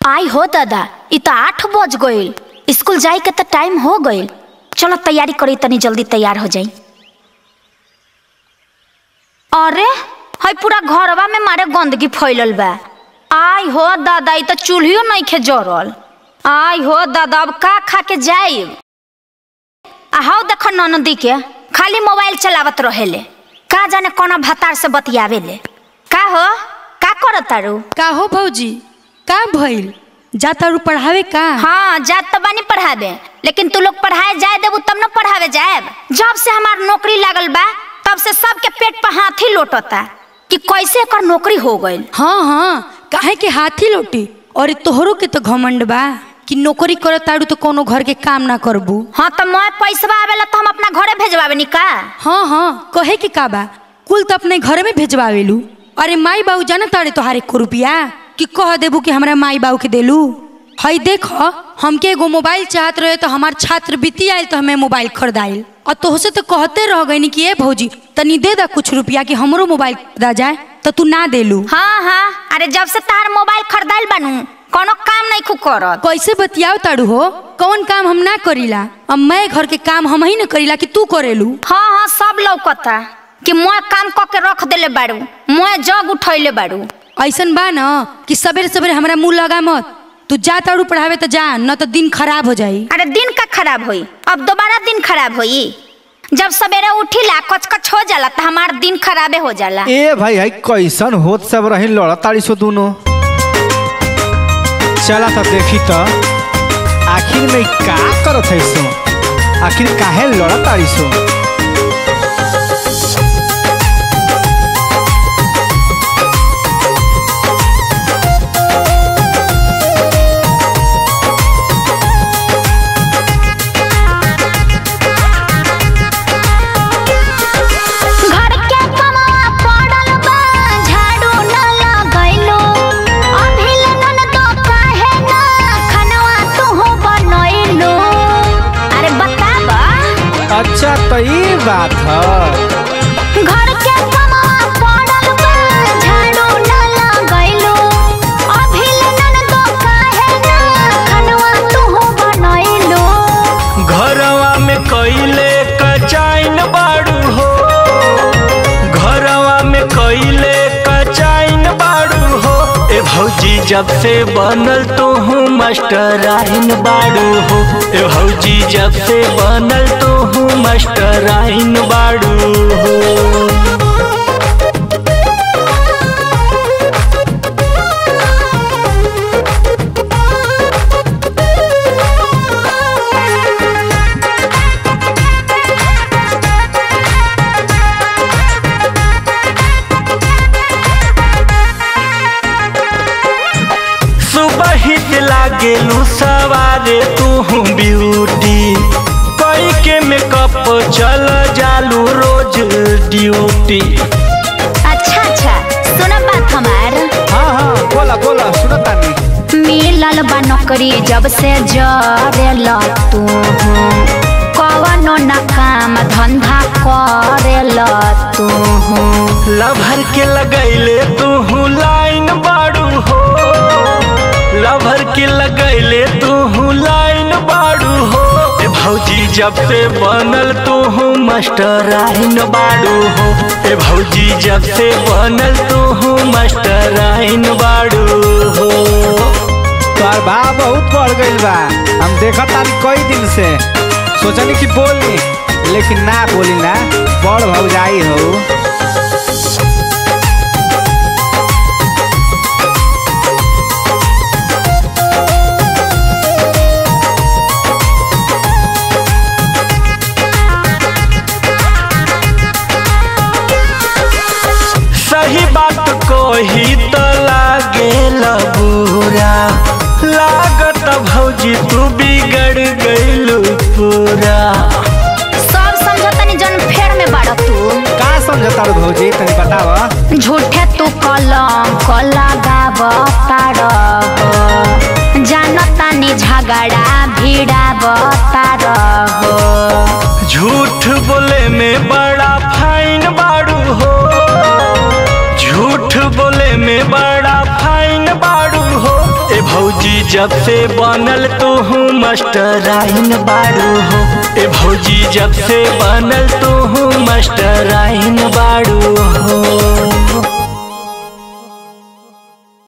आई हो दादा इ त आठ बज गईल स्कूल जाए के त टाइम हो गईल चलो तैयारी करी तनी जल्दी तैयार हो जाई अरे हई पूरा घरवा में मारे गंदगी फैलल बा आई हो दादा इ त चूल्हियो नइखे जरल आई हो दादा अब का खा के जाइब आ हाउ देख ननदी के खाली मोबाइल चलावत रहेले का जाने कोना भतार से बतियावेले का हो का करत तारू का हो भौजी का भइल जातारू पढ़ावे का हाँ जात तो बानी पढ़ावे लेकिन तू लोग पढ़ाए जाए देबू तब न पढ़ावे जाएब जब से हमार नौकरी लागल बा तब से सबके पेट पर हाथ ही लोटता कि कैसे एकर नौकरी हो गईल हाँ हाँ काहे के हाथी लोटी और तोहरो के तो घमंड बा कि नौकरी करत तारू तो कोनो घर के काम ना करबू हाँ तो मैं पैसा आवेला तो हम अपना घरे भेजवावे नी का हाँ हाँ कहे के का बा कुल तो अपने घर में भेजवावेलू अरे माई बाबू जाना तारे तोहार एक रुपया कि कह देबू कि हमरा माई बाबू के देलू हई देख हमके एगो मोबाइल चाहत रहे तो हमार छात्रवृत्ति आयल तो हमें मोबाइल खरीदाइल और तोहसे तो कहते रह गई कि ए भौजी तनी दे दा कुछ रुपया कि हमरो मोबाइल खरीदा जाए तो तू ना देलू हाँ हाँ अरे जब से तार मोबाइल खरीदाइल बानू कोनो काम नहीं खू करत कैसे बतियाओ ताड़ू हो कौन काम हम ना करीला अब मैं घर के काम हम ही ना करीला कि तू करेलू हाँ हाँ सब लौकता कि मैं काम क के रख देले बाड़ू मैं जग उठैले बाड़ू ऐसन बा न कि सवेरे सवेरे हमरा मुंह लगा मत तू जा ताड़ू पढ़ावे तो जा न तो दिन खराब हो जाई अरे दिन का खराब होई अब दोबारा दिन खराब होई जब सवेरे उठिला कच कच हो जाला तो हमार दिन खराबे हो जाला ए भाई है कैसन होत सब रही लड़ा ताड़ी सो दोनों चला तो देखी तो आखिर में इ का करत है सो आखिर काहे लड़ा ताड़ी सो घर के कमवा पड़ल बा झाड़ू न लगैलो अभिल नन तो काहे ना खनवा तू बनैलो अरे बताबा अच्छा तो ये बात है घर के कमवा पड़ल बा झाड़ू न लगैलो अभिल नन तो काहे ना खनवा तू बनैलो घरवा में कैले कचाइन बाड़ू हो घरवा में कैले कचाइन बाड़ू हो ए भौजी जब से बनल तो हूँ मास्टर आइन बाड़ू हो ए भौजी जब से बनल तो हूँ मास्टर आइन बाड़ू हो सुबह ही लागेलू सवारे तू ब्यूटी कई के मेकअप चल जालू रोज ड्यूटी अच्छा अच्छा सुन बात हमार हाँ हाँ बोला बोला सुनो तानी मिलल बा नौकरी जब से जरेल तू कवनो न काम धंधा करेल तू लभर के लगैले तू लाइन बाड़ू हो लभर के लगैले तू लाइन बाड़ू हो ए भौजी जब से बनल तू मास्टर आइन बाड़ू हो ए भौजी जब से बनल तू मास्टर आइन बाड़ू हो तोहर भाव बहुत बढ़ गईल बा हम देखत तानी कई दिन से सोचनी कि बोली लेकिन ना बोली ना बड़ भौजाई हो सही बात को ही तो लागे बुरा लागत भौजी तू बिगड़ गईलू पूरा सब समझतनी जन फेर में बाड़ तू का समझता रो भौजी तनी बताव झूठे तू कलम कला गाब तार जानतानी झगड़ा भिड़ाब तार झूठ बोले में बड़ा फाइन बाड़ू हो झूठ बोले में बड़ा फाइन बाड़ू हो ए भौजी जब से बनल तू हूँ मास्टराइन बाड़ू हो ए भौजी जब से बनल तू हूँ मास्टराइन बाड़ू